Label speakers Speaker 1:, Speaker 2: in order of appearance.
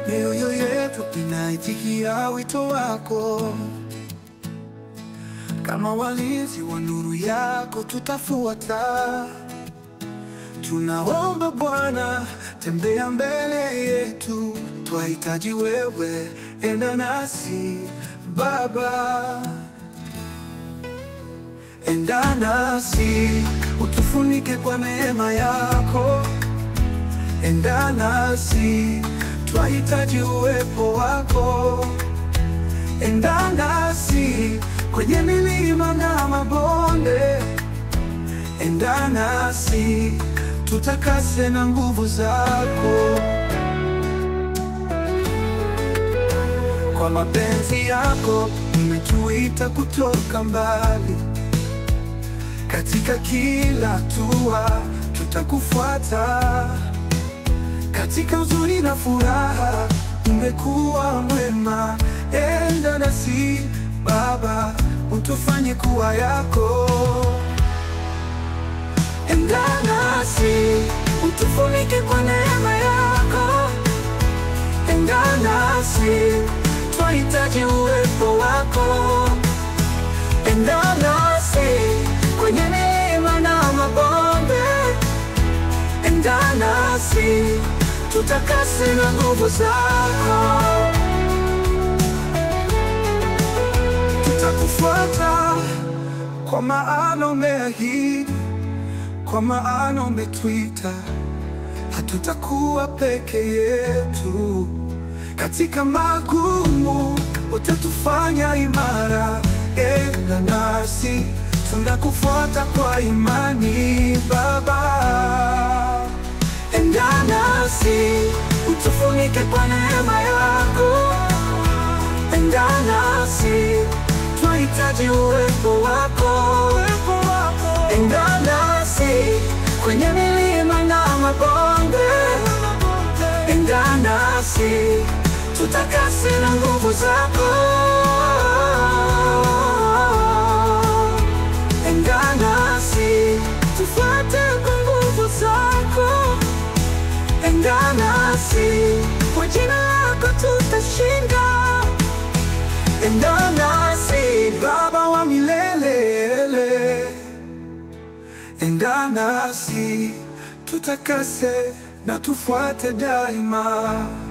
Speaker 1: mioyo yetu inaitikia wito wako. Kama walinzi wa nuru yako tutafuata. Tunaomba Bwana, tembea mbele yetu, twahitaji wewe, enda nasi Baba, enda nasi, utufunike kwa neema yako, enda nasi, twahitaji uwepo wako, enda nasi kwenye milima na mabonde, enda nasi tutakase na nguvu zako. Kwa mapenzi yako umetuita kutoka mbali, katika kila hatua tutakufuata, katika huzuni na furaha umekuwa mwema. Enda nasi Baba, utufanye kuwa yako. Enda nasi utufunike kwa neema yako, enda nasi twahitaji uwepo wako, enda nasi kwenye milima na mabonde, enda nasi tutakase na nguvu zako, tutakufuata kwa maana umeahidi kwa maana umetwita, hatutakuwa peke yetu. Katika magumu utatufanya imara, enda nasi, tunakufuata kwa imani. Baba, enda nasi, utufunike kwa neema yako, enda nasi, twahitaji uwepo wako, enda nasi kwenye milima na mabonde, enda nasi tutakase na nguvu zako, enda nasi tufuate kwa nguvu zako, enda nasi kwa jina lako tutashinda, enda nasi Baba wa milele Enda nasi tutakase na tufuate daima.